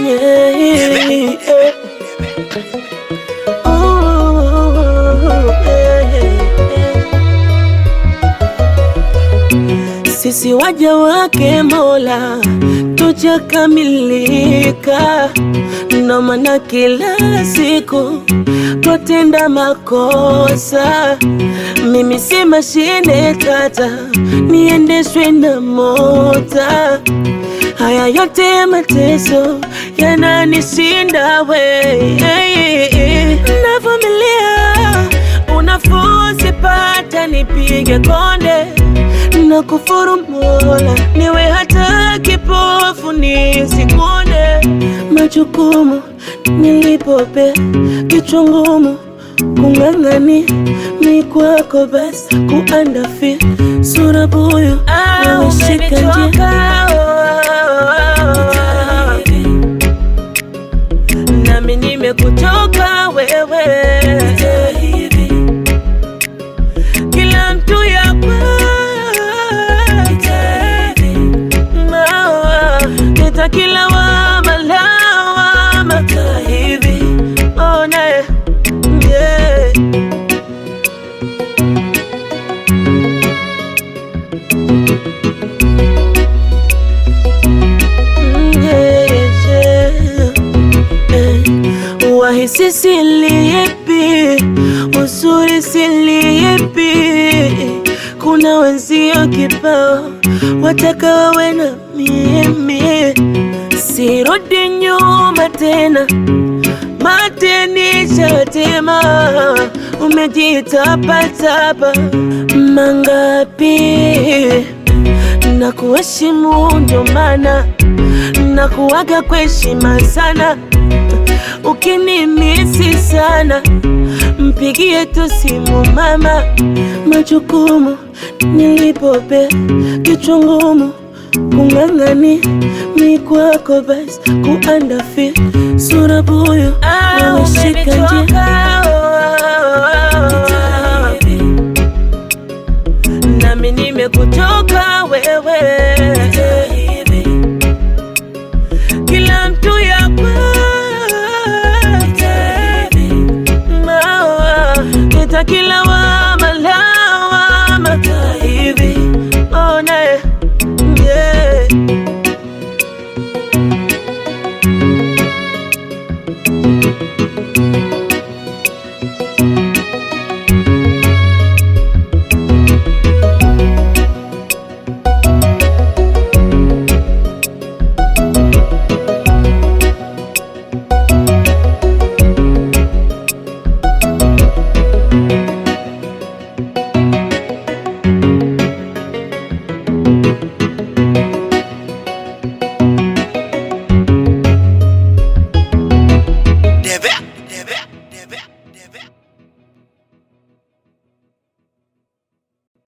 Yeah, yeah. Ooh, yeah, yeah. Sisi waja wake Mola tujakamilika, ndo maana kila siku twatenda makosa. Mimi si mashine tata, niendeshwe na mota. Haya yote mateso yananishinda we, navumilia unafuu sipata, nipige konde na kufuru Mola, niwe hata kipofu nisikuone. Majukumu nilipope kichwa ngumu kung'ang'ani mi kwako basi kuandafi sura buyu wameshika njia nami nimekutoka wewe kila mtu yakwa Leta kila wama lawama hivi ona yeah. Mm, yeah, yeah. Eh, Wahisi silipi, uzuri silipi, kuna wenzio kibao wataka wawe na mimi, sirudi nyuma tena, matenisha tema, umejitapatapa mangapi na kuheshimu ndo maana na kuwaga kwa heshima sana. Ukinimisi sana, mpigie tu simu mama. Majukumu nilipope kichwa ngumu kung'ang'ani mi kwako basi kuandafi sura buyu wameshika njia nami nimekutoka wewe kila mtu yakwake mawa kita kila wama lawama hivi ona yeah.